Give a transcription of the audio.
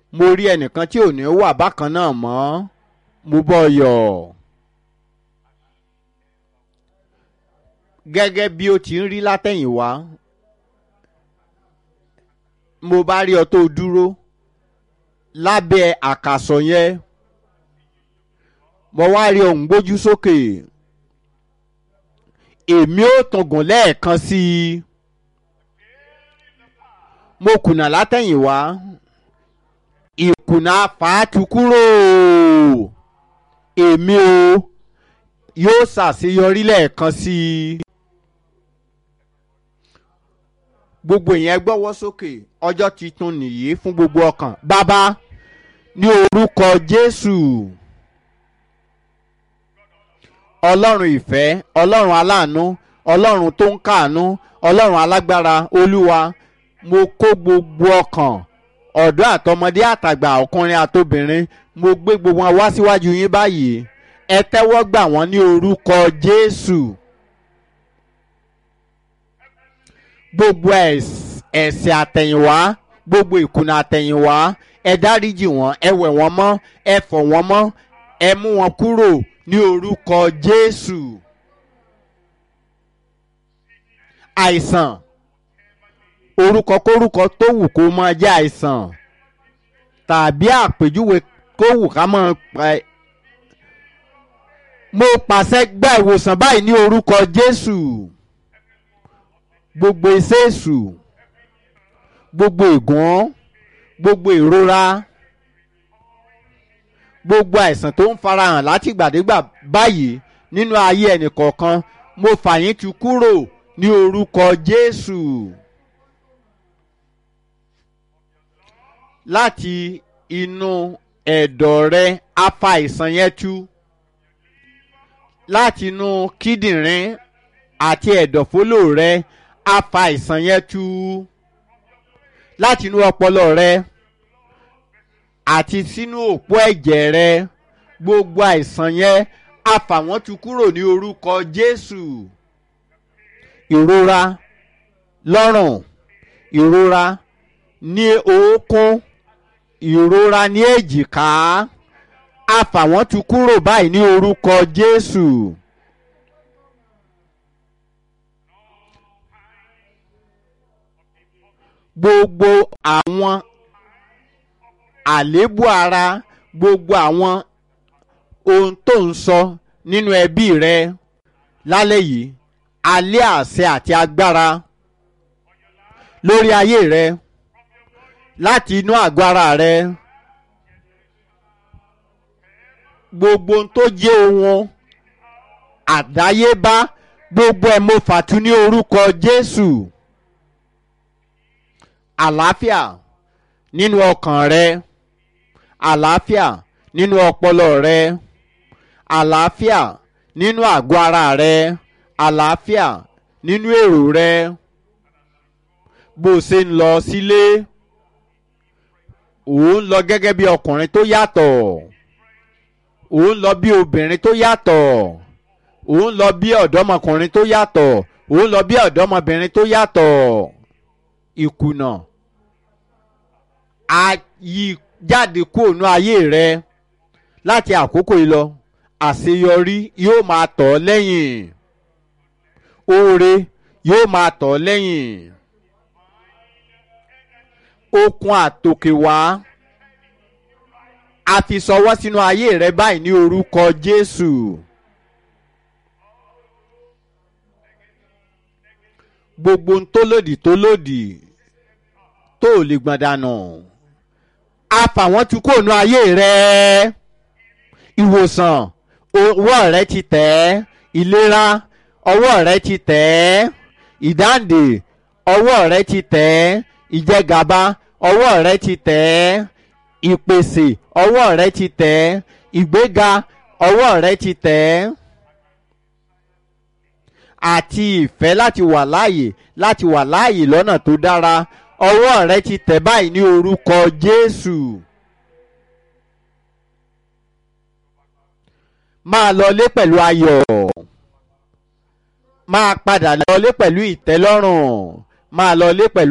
mo rí ẹnìkan tí ò ní wà bákan náà mọ́ mo bọ́ yọ̀ gẹ́gẹ́ bí ó ti ń rí látẹ̀yìnwá mo bá rí ọ tó dúró lábẹ́ àkàsọ̀ yẹn mo wá rí ohun gbójú sókè èmi ò tọ̀gùn lẹ́ẹ̀kan sí i mo kùnà látẹ̀yìnwá ìkùnà fàátù kúrò èmi o yóò ṣàṣeyọrí lẹ́ẹ̀kan sí i gbogbo ìyẹn gbọ́wọ́ sókè ọjọ́ tuntun nìyí fún gbogbo ọkàn bàbá ní orúkọ jésù ọlọ́run ìfẹ́ ọlọ́run aláàánú ọlọ́run tó ń káàánú ọlọ́run alágbára olúwa mo kó gbogbo ọkàn ọ̀dọ́ àtọmọdé àtàgbà ọkùnrin àtobìnrin mo gbé gbogbo wọn wá síwájú yín báyìí ẹ tẹ́wọ́ gbà wọ́n ní orúkọ jésù gbogbo ẹ̀ṣẹ̀ àtẹ̀yìnwá gbogbo ìkùnà àtẹ̀yìnwá ẹ dáríjì wọ́n ẹ wẹ̀ wọ́n mọ́ ẹ fọ̀ wọ́n mọ́ ẹ mú wọn kúrò ní orúkọ jésù àìsàn orúkọ kórúkọ tó wù kó máa jẹ́ àìsàn tàbí àpèjúwe kó wù ká máa pa ẹ. mo pàṣẹ gba ìwòsàn báyìí ní orúkọ jésù gbogbo iṣẹ́ èṣù gbogbo ègún gbogbo ìrora gbogbo àìsàn tó ń farahàn látìgbàdégbà báyìí nínú ayé ẹnìkọ̀ọ̀kan mo fà yín tu kúrò ní orúkọ jésù. láti inú ẹ̀dọ̀ rẹ afa àìsàn yẹn tú láti inú kíndìnrín àti ẹ̀dọ̀fólò rẹ afa àìsàn yẹn tú láti inú ọpọlọ rẹ àti sínú òpó ẹ̀jẹ̀ rẹ gbogbo àìsàn yẹn afa wọn tú kúrò ní orúkọ jésù ìrora lọ́rùn ìrora ní oókún ìrora ní èjìká a fà wọ́n tu kúrò báyìí ní orúkọ jésù. gbogbo àwọn àléébù ara gbogbo àwọn ohun tó ń sọ nínú ẹbí rẹ lálẹ́ yìí alẹ́ àṣẹ àti agbára lórí ayé rẹ láti inú àgọ́ ara rẹ gbogbo ohun tó jẹ́ ohun àdáyébá gbogbo ẹ̀ mo fàtú ní orúkọ jésù àlàáfíà nínú ọkàn rẹ àlàáfíà nínú ọpọlọ rẹ àlàáfíà nínú àgọ́ ara rẹ àlàáfíà nínú èrò rẹ bó o ṣe ń lọ sílé òun lọ gẹ́gẹ́ bí ọkùnrin tó yàtọ̀ òun lọ bí obìnrin tó yàtọ̀ òun lọ bí ọ̀dọ́mọkùnrin tó yàtọ̀ òun lọ bí ọ̀dọ́mọbìnrin tó yàtọ̀ ìkùnà a yí jáde kúrò ní ayé rẹ láti àkókò yìí lọ àṣeyọrí yóò máa tọ̀ ọ́ lẹ́yìn oore yóò máa tọ̀ ọ́ lẹ́yìn okun àtòkè wá a fi sọwọ́ sínú ayé rẹ báyìí ní orúkọ jésù. gbogbo ń tó lòdì tó lòdì tó ò lè gbọ̀n dànù a fà wọ́n tu kó nu ayé rẹ ìwòsàn ọwọ́ rẹ ti tẹ̀ ẹ́ ìlera ọwọ́ rẹ ti tẹ̀ ẹ́ ìdáǹdè ọwọ́ rẹ ti tẹ̀ ẹ́ ìjẹgàba ọwọ́ rẹ ti tẹ̀ ẹ́ ìpèsè ọwọ́ rẹ ti tẹ̀ ẹ́ ìgbéga ọwọ́ rẹ ti tẹ̀ ẹ́ àti ìfẹ́ láti wà láàyè láti wà láàyè lọ́nà tó dára ọwọ́ rẹ ti tẹ̀ báyìí ní orúkọ jésù. máa lọlé pẹ̀lú ayọ̀ máa padà lọlé pẹ̀lú ìtẹ́lọ́rùn máa lọlé pẹ̀lú.